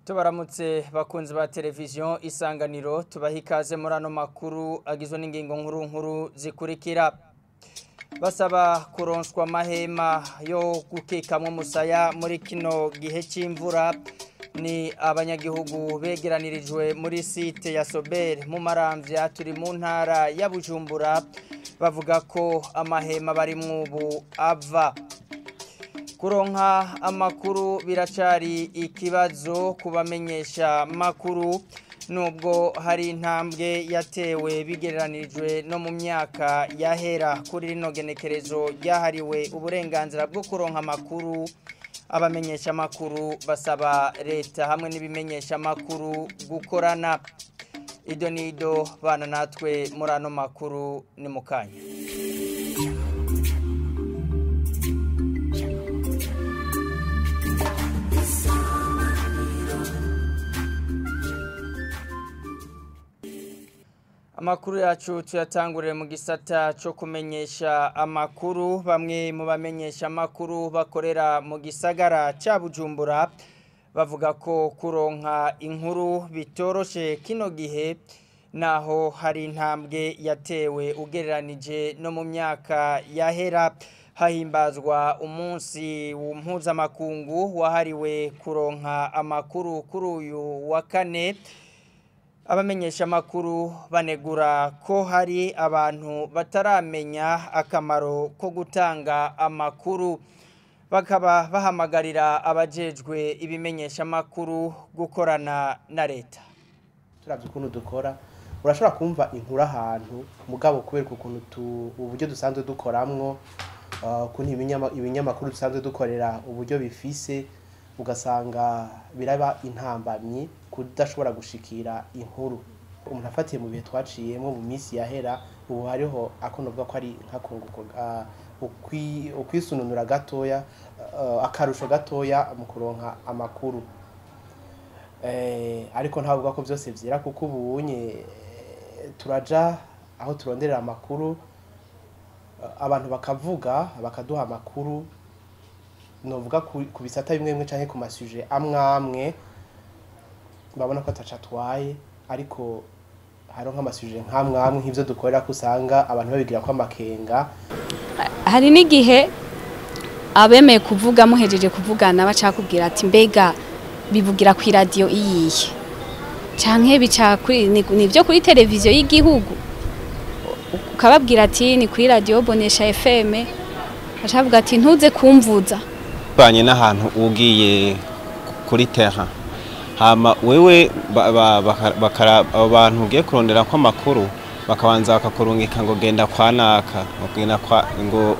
tubaramutse bakunzi ba televiziyo isanganiro tubaha ikaze muri ano makuru agizwe n'ingingo nkuru nkuru zikurikira basaba kuronswa amahema yo gukikamwo umusaya muri kino gihe cy'imvura ni abanyagihugu begeranirijwe muri site ya sobere mu maramvya turi mu ntara ya bujumbura bavuga ko amahema bari mwubu ava kuronka amakuru biracari ikibazo kubamenyesha makuru nubwo hari intambwe yatewe bigereranirijwe no mu myaka yahera kuri rino genekerezo ryahariwe uburenganzira bwo kuronka amakuru abamenyesha amakuru basaba leta hamwe n'ibimenyesha amakuru gukorana ido nido bana natwe muri ano makuru ni mu kanya amakuru yacu tuyatangurire mu gisata cyo kumenyesha amakuru bamwe mu bamenyesha amakuru bakorera mu gisagara cya bujumbura bavuga ko kuronka inkuru bitoroshe kino gihe naho hari intambwe yatewe ugereranije no mu myaka yahera hahimbazwa umunsi mpuzamakungu wahariwe kuronka amakuru kuri uyu wa kane abamenyesha amakuru banegura ko hari abantu bataramenya akamaro ko gutanga amakuru bakaba bahamagarira abajejwe ibimenyesha amakuru gukorana na leta turavye ukuntu dukora urashobora kumva inkuru ahantu mugabo kubera ukuntu uburyo dusanzwe dukoramwo ukuntu ibinyamakuru dusanzwe dukorera uburyo bifise ugasanga biraba intambamyi kudashobora gushikira inkuru umuntu afatiye mu bihe twaciyemo mu minsi yahera ubu hariho akonovuga ko ari nkakunguko ukwisununura gatoya akarusho gatoya mu kuronka amakuru ariko ntavuga ko byose byera kuko ubunye turaja aho turonderera amakuru abantu bakavuga bakaduha amakuru novuga ku bisata bimwe bimwe canke ku masuje amwe amwe babona ko ataca atwaye ariko hariho nk'amasuje nk'amwe amwe nk'ivyo dukorera ko usanga abantu babigira ko amakenga hari n'igihe abemeye kuvuga muhejeje kuvugana bacakubwira ati mbega bivugira ku iradiyo iyihe canke bica ni byo kuri televiziyo y'igihugu ukababwira ati ni kuri radiyo bonesha fm bacavuga ati ntuze kumvuza banye n'ahantu ugiye kuri terra hama wewe abo bantu ugiye kurondera ko amakuru bakabanza bakakurungika ngo genda kwa naka ngo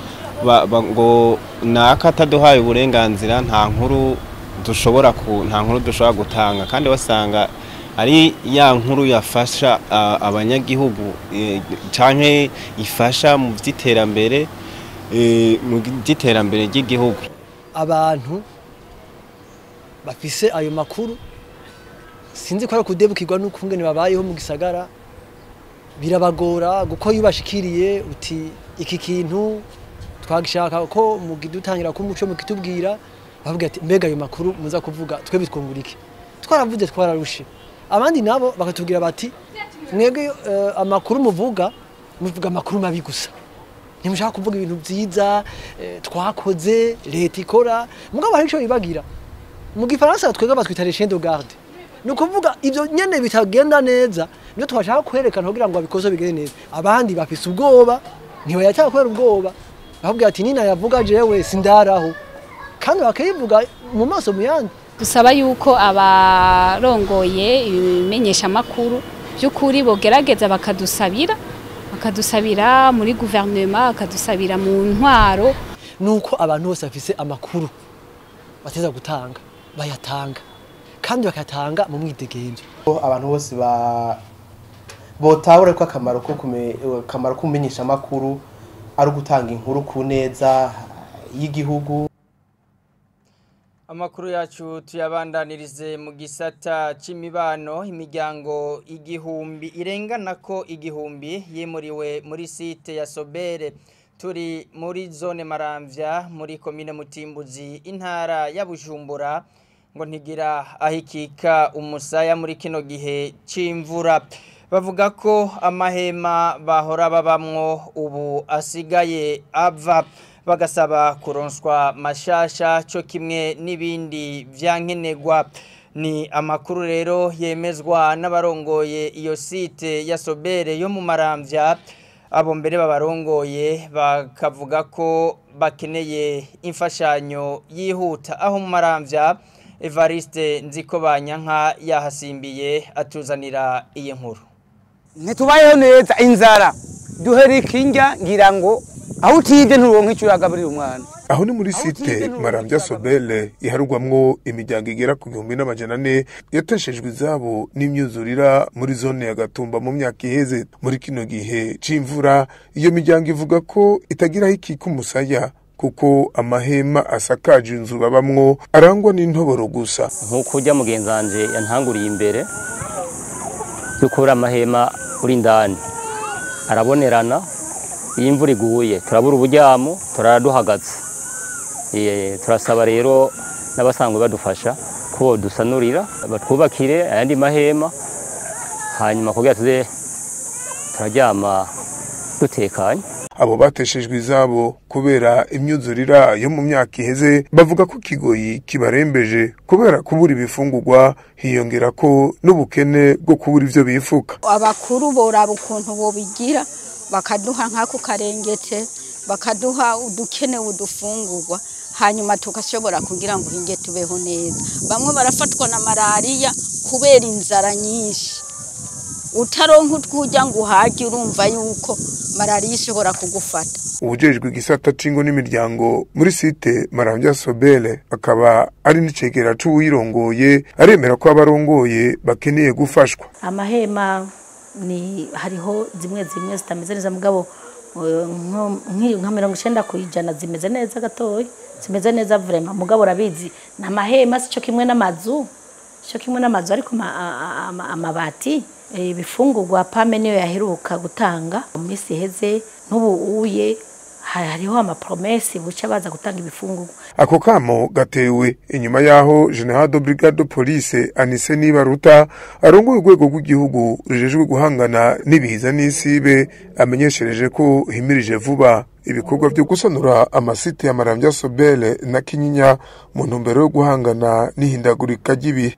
ngo naka ataduhaye uburenganzira nta nkuru dushobora nta nkuru dushobora gutanga kandi wasanga ari ya nkuru yafasha abanyagihugu cyangwa ifasha mu by'iterambere mu by'iterambere ry'igihugu abantu bafise ayo makuru sinzi ko ari kudebukirwa n'ukungene babayeho mu gisagara birabagora kuko iyo ubashikiriye uti iki kintu twagishaka ko dutangira ko umuco mukitubwira bavuga ati mbega ayo makuru muza kuvuga twe bitwungura iki twaravuze twararushe abandi nabo bakatubwira bati mwebwe amakuru muvuga muvuga amakuru mabi gusa ntimushaka kuvuga ibintu byiza twakoze leta ikora mugabo hari icyo bibagira mu gifaransa twebwe batwita les chiens de garde ni ukuvuga ibyo nyene bitagenda neza nibyo twashaka kwerekana kugira ngo abikoze bigende neza abandi bafise ubwoba ntibayataka kubera ubwoba bavuga ati nina yavuga jewe sindaraho kandi bakayivuga mu maso mu yandi dusaba yuko abarongoye ibimenyesha amakuru by'ukuri bogerageza bakadusabira bakadusabira muri guverinoma bakadusabira mu ntwaro nuko abantu bose bafise amakuru bateza gutanga bayatanga kandi bakatanga mu mwidegemvyo abantu bose ba botahura ko akamaro ko akamaro k'umumenyesha amakuru ari ugutanga inkuru ku neza y'igihugu amakuru yacu tuyabandanirize mu gisata c'imibano imiryango igihumbi irengana ko igihumbi yimuriwe muri site ya sobere turi muri zone maramvya muri komine mutimbuzi intara ya bujumbura ngo ntigira ahikika umusaya muri kino gihe c'imvura bavuga ko amahema bahora babamwo ubu asigaye ava bagasaba kuronswa mashasha cyo kimwe n'ibindi vyankenerwa ni amakuru rero yemezwa n'abarongoye iyo site ya Sobere yo mu Maramvya abo mbere babarongoye bakavuga ko bakeneye imfashanyo yihuta aho mu Maramvya Evariste Nziko Banyanka yahasimbiye atuzanira iyi nkuru ntitubayeho neza inzara duhera ikinjya ngira ngo aho utibye nturonke icyo uragaburira umwana aho ni muri site marambya sobele iharugwamwo imiryango igera ku gihumbi n'amajana ane yateshejwe izabo n'imyuzurira muri zone ya gatumba mu myaka iheze muri kino gihe c'imvura iyo miryango ivuga ko itagiraho ikika umusaya kuko amahema asakaje inzu babamwo arangwa n'intoboro gusa nk'uko ujya mugenzi wanje yantanguriye imbere dukura amahema uri indani arabonerana iyo imvura iguye turabura uburyamo turara duhagaze Eh, turasaba rero n'abasanzwe badufasha ko dusanurira batwubakire ayandi mahema hanyuma kugira tuze turaryama dutekanye abo bateshejwe izabo kubera imyuzurira yo mu myaka iheze bavuga ko kigoyi kibarembeje kubera kubura ibifungurwa hiyongera ko n'ubukene bwo kubura ivyo bifuka abakuru boraba ukuntu bobigira bakaduha nk'ako karengete bakaduha udukenewe udufungurwa hanyuma tugashobora kugira ngo hinge tubeho neza bamwe barafatwa na malariya kubera inzara nyinshi utaronka utwujya ngo uhage urumva yuko malariya ishobora kugufata ubujejwe igisata c'ingo n'imiryango muri site marambya sobele akaba ari n'icegera c'uwirongoye aremera ko abarongoye bakeneye gufashwa amahema ni hariho zimwe zimwe zitameze neza mugabo eh, nko- nk'iyo nka mirongo icenda ku ijana zimeze neza gatoya zimeze neza vrema mugabo urabizi ni amahema sico kimwe n'amazu sico kimwe n'amazu ariko ma- a- a- ama- amabati eh, ibifungurwa pame niyo yaheruka gutanga mu minsi iheze n'ubu uye ha- hariho amapromesi buca baza gutanga ibifungurwa ako kamo gatewe inyuma y'aho general de brigade de police anise nibaruta arongoye urwego rw'igihugu rujejwe guhangana n'ibiza n'isibe amenyeshereje ko himirije vuba ibikorwa byo gusanura amasite ya marambya sobele na kinyinya mu ntumbero yo guhangana n'ihindagurika ry'ibihe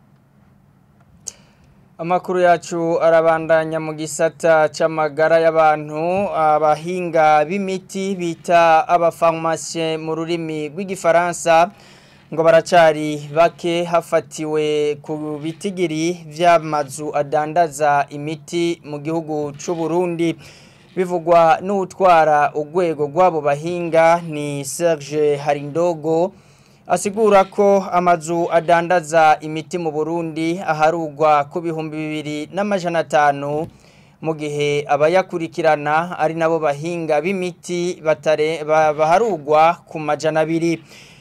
Amakuru yacu arabandanya mu gisata c'amagara y'abantu abahinga b'imiti bita abafarumasiye mu rurimi rw'igifaransa ngo baracari bake hafatiwe ku bitigiri vy'amazu adandaza imiti mu gihugu c'u Burundi bivugwa n'utwara urwego rw'abo bahinga ni Serge Harindogo asigura ko amazu adandaza imiti mu Burundi aharugwa ku bihumbi bibiri n'amajana atanu mu gihe abayakurikirana ari nabo bahinga b'imiti batare ba- baharugwa ku majana abiri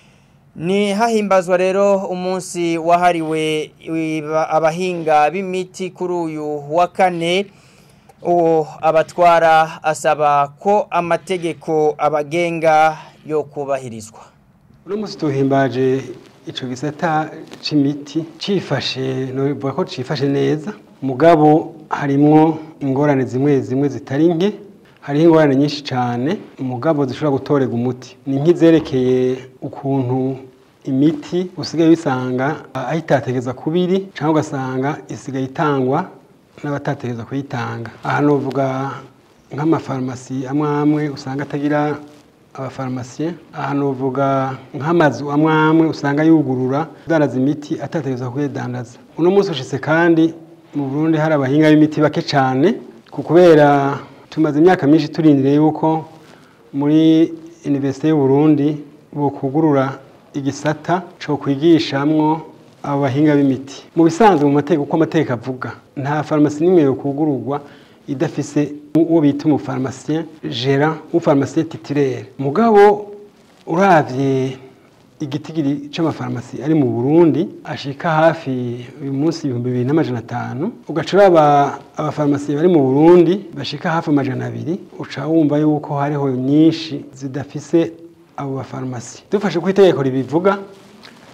ni hahimbazwa rero umunsi wahariwe iba- abahinga b'imiti kuri uyu wa kane uwo abatwara asaba ko amategeko abagenga yo kubahirizwa uno munsi tuhimbaje ico gisata c'imiti cifashe novuga ko cifashe neza mugabo harimwo ingorane zimwe zimwe zitari nke hariho ingorane nyinshi cane mugabo zishobora gutorega umuti ni nk'izerekeye ukuntu imiti usigaye bisanga aho itategeza kubiri cyangwa ugasanga isigaye itangwa n'abatategeza kuyitanga aha novuga nk'amafarumasi amwe amwe usanga atagira abafarumasiye aha novuga nk'amazu amwe amwe usanga yugurura adandaza imiti atategeza kuyidandaza uno munsi ushitse kandi mu Burundi hari abahinga b'imiti bake cyane ku kubera tumaze imyaka myinshi turindiriye yuko muri Universite y'u Burundi bokugurura igisata cyo kwigishamwo abo bahinga b'imiti mu bisanzwe mu mategeko uko amategeko avuga nta farumasi n'imwe yo kugururwa idafise uwo bita umufarumasiyen gera umufarumasiyen titulaire mugabo uravye igitigiri c'amafarumasi ari mu Burundi ashika hafi uyu munsi ibihumbi bibiri n'amajana atanu ugaca uraba abafarumasi bari mu Burundi bashika hafi amajana abiri uca wumva yuko hariho nyinshi zidafise abo bafarumasi dufashe ku itegeko ribivuga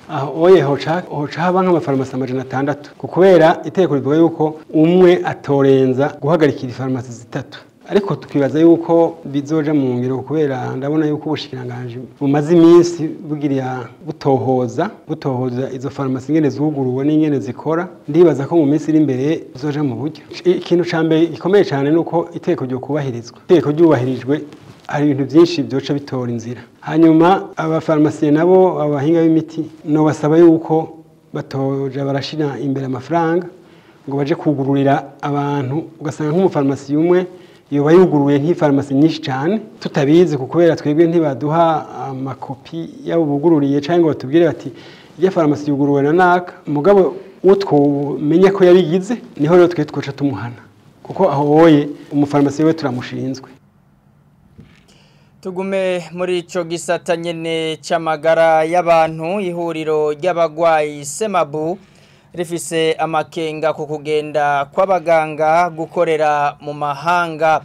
aho oye hoca hoca haba nk'amafarumasi amajana atandatu ku kubera itegeko rivuga yuko umwe atorenza guhagarikira ifarumasi zitatu ariko tukibaza yuko bizoja mu ngiro kubera ndabona yuko ubushikiranganje bumaze iminsi bugiriya butohoza butohoza izo farumasi ingene zuguruwe n'ingene zikora ndibaza ko mu minsi iri imbere bizoja mu buryo ikintu ca mbere gikomeye cyane nuko itegeko ryo kubahirizwa itegeko ryubahirijwe hari ibintu byinshi byoca bitora inzira hanyuma abafarumasiye nabo abahinga b'imiti no basaba yuko batoja barashira imbere amafaranga ngo baje kugururira abantu ugasanga nk'umufarumasi umwe yoba yuguruye nk'ifarumasi nyinshi cyane tutabizi ku kubera twebwe ntibaduha amakopi yabo bugururiye cyangwa ngo batubwire bati iyo farumasi yuguruwe na naka mugabo uwo twumenya ko yabigize niho rero twe twoca tumuhana kuko aho woye umufarumasi we turamushinzwe tugume muri ico gisata nyene c'amagara y'abantu ihuriro ry'abagwayi semabu rifise amakenga ku kugenda kw'abaganga gukorera mu mahanga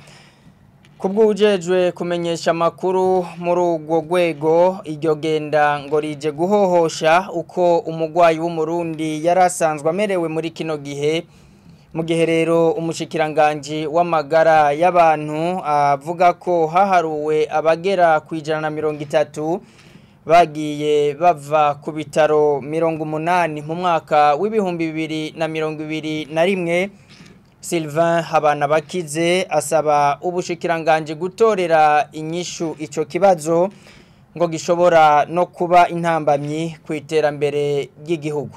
kubw'ujejwe kumenyesha amakuru muri urwo rwego iryo genda ngo rije guhohosha uko umugwayi w'umurundi yari asanzwe amerewe muri kino gihe mu gihe rero umushikiranganji w'amagara y'abantu avuga ko haharuwe abagera ku ijana na mirongo itatu bagiye bava ku bitaro mirongo umunani mu mwaka w'ibihumbi bibiri na mirongo ibiri na rimwe Sylvain Habanabakize asaba ubushikiranganje gutorera inyishu ico kibazo ngo gishobora no kuba intambamyi ku iterambere ry'igihugu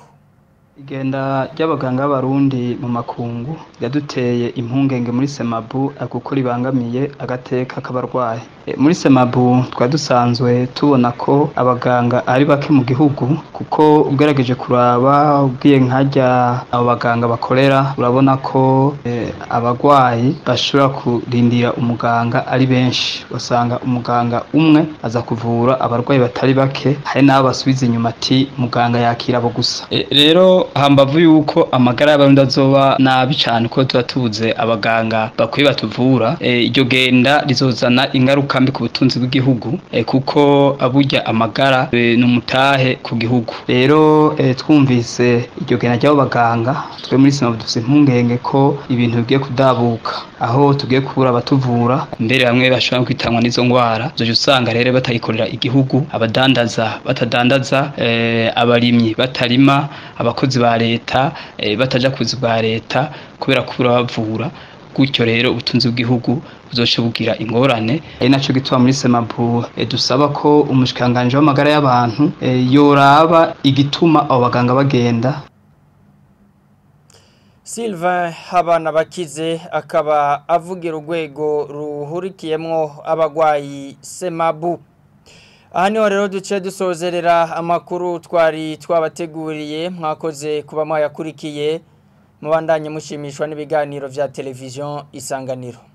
igenda ry'abaganga b'abarundi mu makungu yaduteye impungenge muri semabu kuko ribangamiye agateka k'abarwayi muri semabu twari dusanzwe tubona ko abaganga ari bake mu gihugu kuko ugerageje kuraba ubwiye nkajya abo baganga bakorera urabona ko abarwayi bashobora kurindira umuganga ari benshi usanga umuganga umwe aza kuvura abarwayi batari bake hari n'abo basubiza inyuma ati muganga yakira abo gusa rero hambavu yuko amagara y'abarundi azoba nabi cyane ko tuba tubuze abaganga bakwiye batuvura iryo genda rizozana ingaruka mbi ku butunzi bw'igihugu kuko aburya amagara ni umutahe ku gihugu rero twumvise iryo genda ry'abo baganga twe muri sima dufite impungenge ko ibintu bigiye kudabuka aho tugiye kubura abatuvura mbere bamwe bashobora kwitangwa n'izo ndwara zoje usanga rero batayikorera igihugu abadandaza batadandaza abarimyi batarima abakozi ba leta bataja kuzi bwa leta kubera kubura bavura gutyo rero ubutunzi bw'igihugu buzoce bugira ingorane ari naco gituma muri semabu dusaba ko umushikanganje w'amagara y'abantu yoraba igituma abo baganga bagenda Sylvain Habana bakize akaba avugira urwego ruhurikiyemwo abagwayi semabu aha niho rero duce dusozerera amakuru twari twabateguriye mwakoze kuba mwayakurikiye mubandanye mushimishwa n'ibiganiro vya televiziyo isanganiro